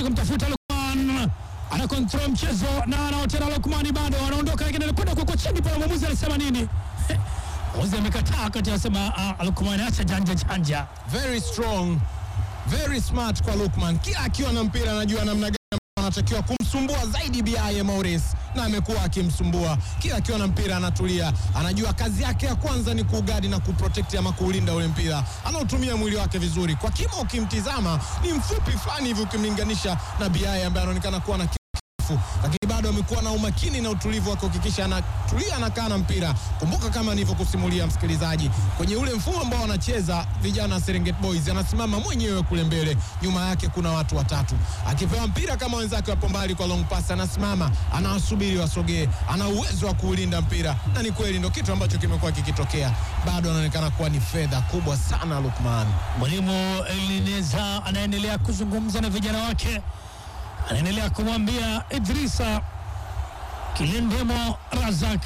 kumtafuta Lukman, ana control mchezo na anaotena Lukmani, bado anaondoka, lakini anakwenda kwa chini pale. Mwamuzi anasema nini? Mwamuzi amekataa kati, anasema ah, Lukman acha janja janja. very strong very smart kwa Lukman. Kila akiwa na mpira anajua namna gani anatakiwa kumsumbua zaidi Biaye Maurice, na amekuwa akimsumbua kila akiwa na mpira. Anatulia, anajua kazi yake ya kwanza ni kuugadi na kuprotect ama kuulinda ule mpira. Anautumia mwili wake vizuri. Kwa kimo ukimtizama ni mfupi fulani hivi ukimlinganisha na Biaye ambaye anaonekana kuwa na kifu, lakini bado amekuwa na umakini na utulivu wa kuhakikisha anatulia, anakaa na mpira. Kumbuka kama nilivyokusimulia msikilizaji, kwenye ule mfumo ambao wanacheza vijana wa Serengeti Boys, anasimama mwenyewe kule mbele, nyuma yake kuna watu watatu. Akipewa mpira kama wenzake wapo mbali kwa long pass, anasimama anawasubiri wasogee, ana uwezo wa kuulinda mpira, na ni kweli ndo kitu ambacho kimekuwa kikitokea. Bado anaonekana kuwa ni fedha kubwa sana Lukman. Mwalimu Elineza anaendelea kuzungumza na vijana wake, anaendelea kumwambia Idrisa Kilendemo Razak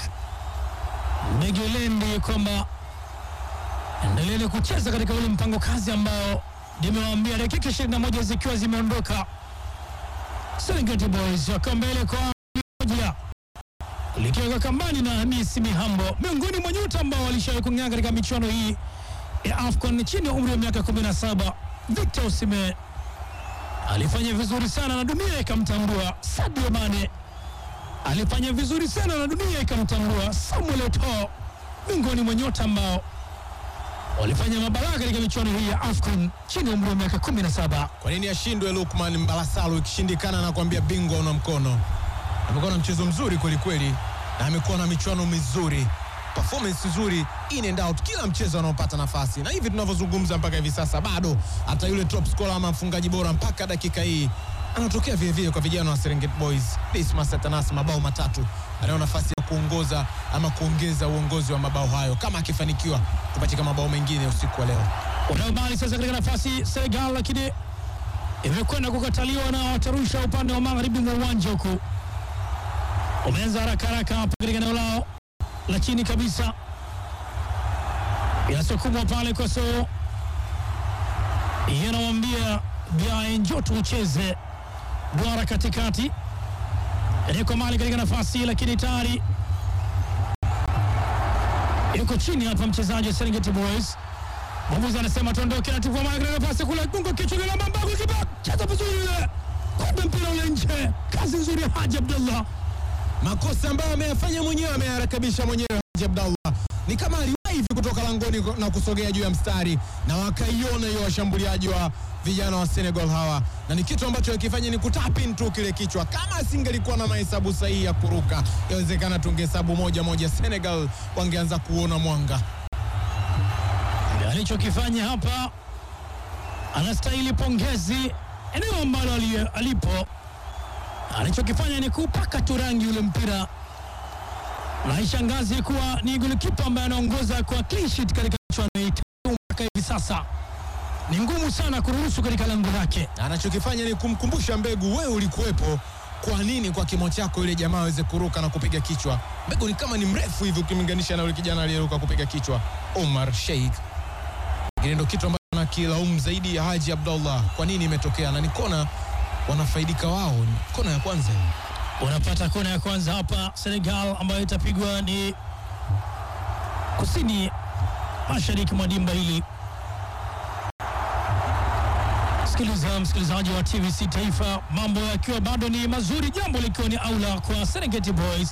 Megelendi kwamba endeleeni kucheza katika ule mpango kazi ambao nimewaambia, dakika 21 zikiwa zimeondoka, Serengeti Boys wakiwa mbele kwa moja likiweka kambani na Hamisi Mihambo, miongoni mwa nyota ambao walishawahi kung'aa katika michuano hii ya AFCON chini ya umri wa miaka 17. Victor Osimhen alifanya vizuri sana na dunia ikamtambua. Sadio Mane alifanya vizuri sana na dunia ikamtambua. Samuel Eto'o miongoni mwa nyota ambao walifanya mabaraka katika michuano hii ya AFCON chini ya umri wa miaka 17. Kwa nini ashindwe Lukman Mbalasalu? Ikishindikana na kuambia bingwa una mkono. Amekuwa na mchezo mzuri kweli kweli, na amekuwa na michuano mizuri, performance nzuri in and out, kila mchezo anaopata nafasi, na hivi tunavyozungumza mpaka hivi sasa bado hata yule top scorer ama mfungaji bora mpaka dakika hii anatokea vilevile kwa vijana wa Serengeti Boys. Dismas Atanas mabao matatu, anayo nafasi ya kuongoza ama kuongeza uongozi wa mabao hayo kama akifanikiwa kupachika mabao mengine usiku wa leo. Wanaobali sasa katika nafasi Senegal, lakini imekwenda kukataliwa na watarusha upande wa magharibi mwa uwanja huku. Wameanza haraka haraka hapa katika eneo lao la chini kabisa, inasukumwa pale kwa so yanawambia Biaye, njoo tucheze duara katikati, yuko mali katika nafasi, lakini tayari yuko chini hapa mchezaji wa Serengeti Boys. Mwamuzi anasema tuondoke na tivua mali katika nafasi kule, gungo kichwa kile mamba kipa cheza vizuri ile, kumbe mpira ule nje. Kazi nzuri ya Haji Abdullah. makosa ambayo ameyafanya mwenyewe ameyarekebisha mwenyewe Haji Abdallah. Ni kama aliwahi hivi kutoka langoni na kusogea juu ya mstari na wakaiona hiyo washambuliaji wa vijana wa Senegal hawa, na ni kitu ambacho akifanya ni kutapin tu kile kichwa. Kama asingelikuwa na mahesabu sahihi ya kuruka, yawezekana tungehesabu moja moja, Senegal wangeanza kuona mwanga. alichokifanya hapa anastahili pongezi eneo ambalo ali- alipo. Alichokifanya ni kupaka tu rangi ule mpira, na ishangazi kuwa ni golikipa ambaye anaongoza kwa clean sheet katika michuano hii tatu mpaka hivi sasa. Ni ngumu sana kuruhusu katika lango lake. Na anachokifanya ni kumkumbusha Mbegu, wewe ulikuwepo. Kwa nini kwa kimo chako yule jamaa aweze kuruka na kupiga kichwa? Mbegu ni kama ni mrefu hivi ukimlinganisha na yule kijana aliyeruka kupiga kichwa, Omar Sheikh. Lakini ndio kitu ambacho nakilaumu zaidi ya Haji Abdallah. Kwa nini imetokea? Na ni kona wanafaidika wao, ni kona ya kwanza hii. Unapata kona ya kwanza hapa Senegal, ambayo itapigwa ni kusini mashariki mwa dimba hili. Sikiliza msikilizaji wa TVC Taifa, mambo yakiwa bado ni mazuri, jambo likiwa ni aula kwa Serengeti Boys.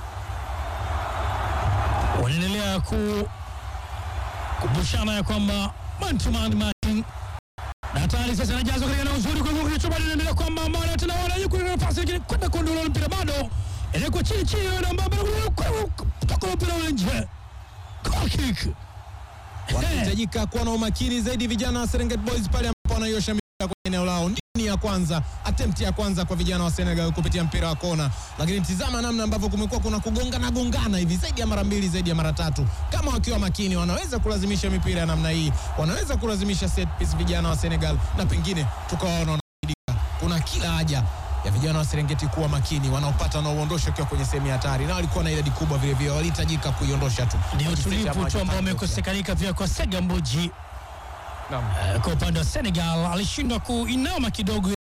Wanaendelea ku kumbushana ya kwamba man to man matching na tayari sasa anajazwa katika eneo zuri kwa hivyo kilicho bado inaendelea kwamba mara tena wana yuko na nafasi lakini kwenda kuondoa ule mpira bado inakuwa chini chini na mbamba kutoka mpira ule nje goal kick Wanahitajika kuwa na umakini zaidi vijana wa Serengeti Boys pale ambapo wanaiosha mipira kwenye eneo lao. Ni ya kwanza, attempt ya kwanza kwa vijana wa Senegal kupitia mpira wa kona, lakini tizama namna ambavyo kumekuwa kuna kugongana gongana hivi zaidi ya mara mbili, zaidi ya mara tatu. Kama wakiwa makini, wanaweza kulazimisha mipira ya namna hii, wanaweza kulazimisha set piece vijana wa Senegal, na pengine tukawaona wanafaidika. Kuna kila haja ya vijana wa Serengeti kuwa makini, wanaopata na uondosho ukiwa kwenye sehemu ya hatari, na walikuwa na idadi kubwa vile vile, walihitajika kuiondosha tu. ni Wakiseti utulivu ambacho tu ambao hatatokea. umekosekanika pia kwa Sega Mbuji Naam. Eh, kwa upande wa Senegal alishindwa kuinama kidogo